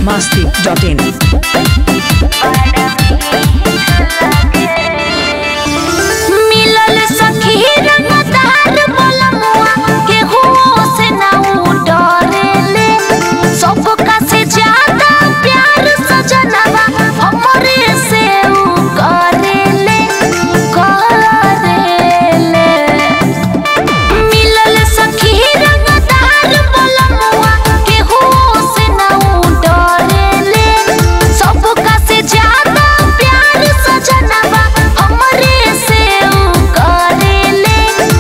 masti.in. मिलल सखी रंगदार बलमुआ केहू से ना उ डरेले सबका से ज्यादा प्यार सजनवा हमरे से उ करेले करेले मिलल सखी रंगदार बलमुआ केहू से ना उ डरेले सबका से ज्यादा प्यार सजनवा हमरे से उ करेले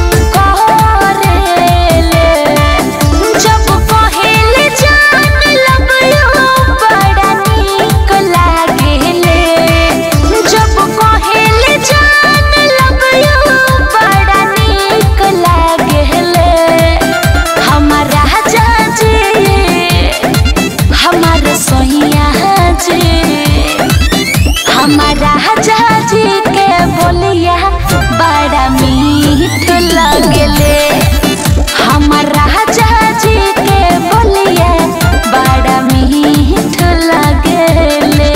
करेले जब कहेले जान लगयो बड़ा नीक लागेले जब कहेले जान लगयो बड़ा नीक लागेले हमारा जाजे हमार सोहिया जे हमारा जाजी के बोलिया बड़ा मीठ लगले हमारा जाजी के बोलिया बड़ा मीठ लगले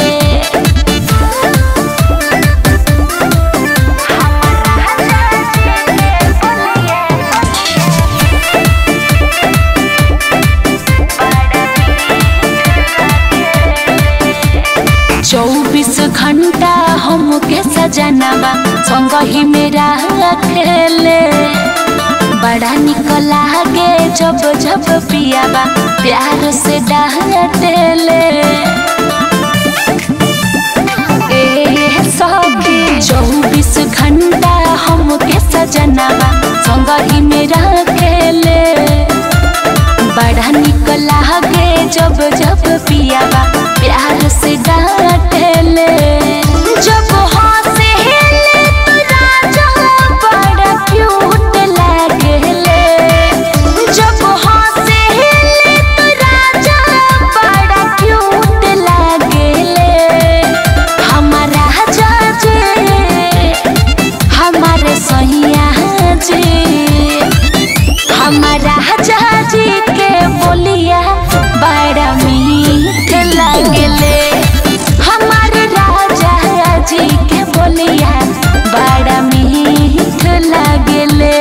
चौबीस घंटा हमके सजनवा संग ही मेरा खेले बड़ा निक लागे जब जब पियावा प्यार से डांटेले ए सखी चौबीस घंटा हमके सजनवा संग ही मेरा खेले बड़ा निक लागे जब जब पियावा प्यार से डांटेले जब हंसेले तो राजा बड़ा क्यूट लागेले जब हंसेले तो राजा बड़ा क्यूट लागेले हमारा जाजे हमारे सहिया जे हमारा जाजी के बोलिया बड़ा मीठ लगले हमारे राजा जी के बोलिया बड़ा मीठ लगले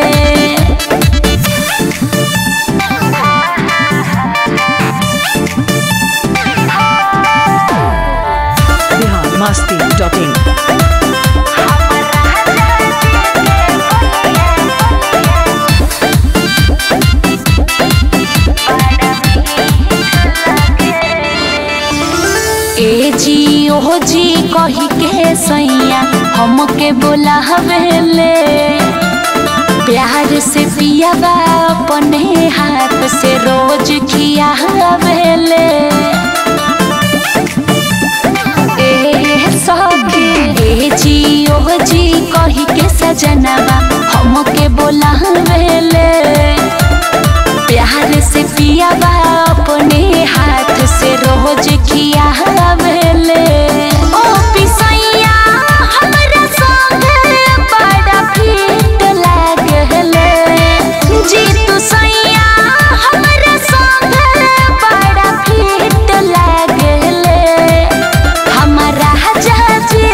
Bihar masti.in. ए जी ओ जी कही के सैया हमके बोला हवेले प्यार से पियावा अपने हाथ से रोज खिया हवेले ए सखी ए जी ओ जी कही के सजनवा हमके बोला हवेले प्यार से पियावा अपने हाथ से रोज खिया हवेले ओ पिसैया हमरा संगे बड़ा फीट लागले जी तू सैया हमरा संगे बड़ा फीट लागले हमारा जाजी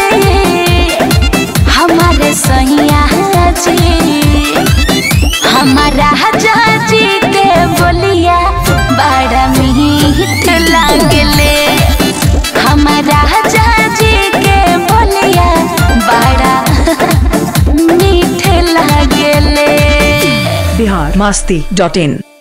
हमारे सैया जी हमारा जाजी के बोलिया बड़ा मीठ लागले हमारा जाजी के बोलिया बड़ा मीठ लागले Bihar masti.in.